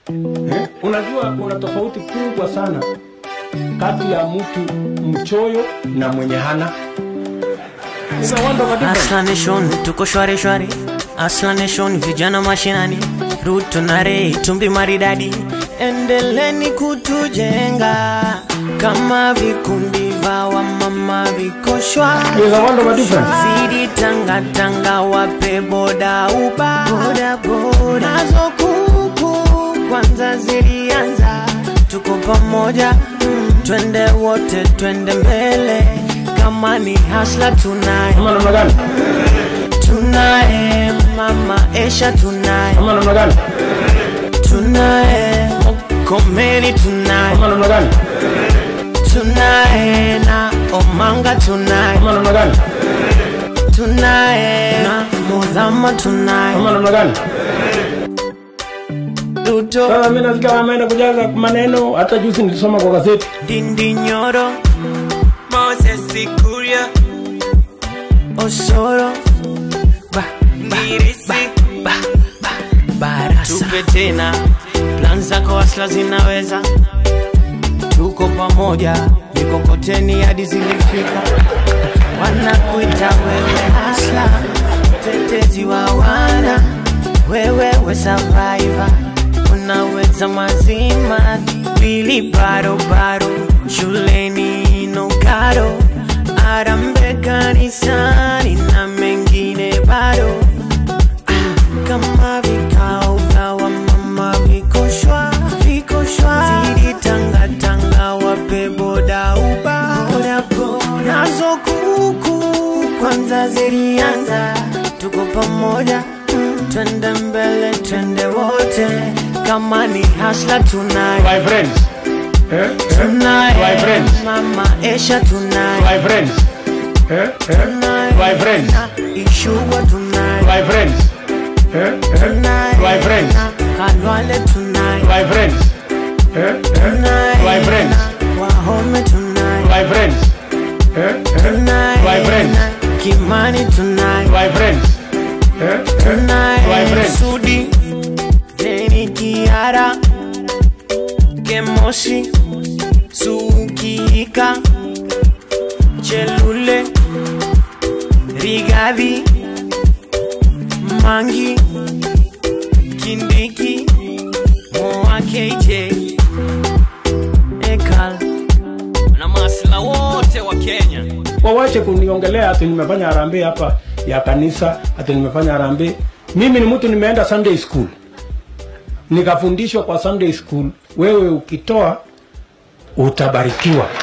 Eh? Unajua kuna tofauti kubwa sana kati ya mtu mchoyo na mwenye hana. Is a wonder of a difference. Asla Nation tuko shwari shwari, Asla Nation vijana mashinani, Ruto na Ray tumbi maridadi, endeleni kutujenga kama vikundi vya wamama viko shwari. Is a wonder of a difference. Zidi tanga tanga wape boda uba boda boda nazo kuku kwanza zilianza tuko pamoja mm, twende wote twende mbele kama ni hasla tunaye Ama namna gani? tunaye mama Esha tunaye Ama namna gani? tunaye Komeni tunaye Ama namna gani? tunaye na Omanga tunaye Ama namna gani? tunaye na Mudhama tunaye Ama namna gani? Ruto Sasa mimi nasikia wameenda kujaza maneno, hata juzi nilisoma kwa gazeti. Dindi Nyoro Moses Kuria Osoro ba, ba, Ngirisi ba, ba, Barasa tupe tena plan zako asla zinaweza tuko pamoja mikokoteni hadi zilifika wanakuita wewe asla tetezi wa wana wewe we survivor unaweza mazima pili baro baro shuleni no karo arambe kanisani na mengine bado kama vikao vya wamama viko shwa viko shwa zidi tanga tanga wape boda uba boda boda nazo kuku kwanza zilianza tuko pamoja mm, twende mbele twende wote kama ni hasla tunaye My friends. Eh? Eh? My tunaye friends. mama Esha tunaye My friends. Eh? Eh? tunaye My friends. na Ishugwa tunaye My friends. Eh? Eh? tunaye My friends. na Kalwale tunaye My friends. Eh? Eh? My friends. Wahome tunaye My friends. Eh? Eh? tunaye My friends. Kimani tunaye My friends. Eh? Eh? My tunaye friends. Sudi Zeni Kiara Kemoshi Sukika Chelule Rigathi Mangi Kindiki Moa KJ Ekal na masla wote wa Kenya wawache kuniongelea ati nimefanya harambee hapa ya kanisa ati nimefanya harambee mimi ni mtu nimeenda sunday school nikafundishwa kwa sunday school wewe ukitoa utabarikiwa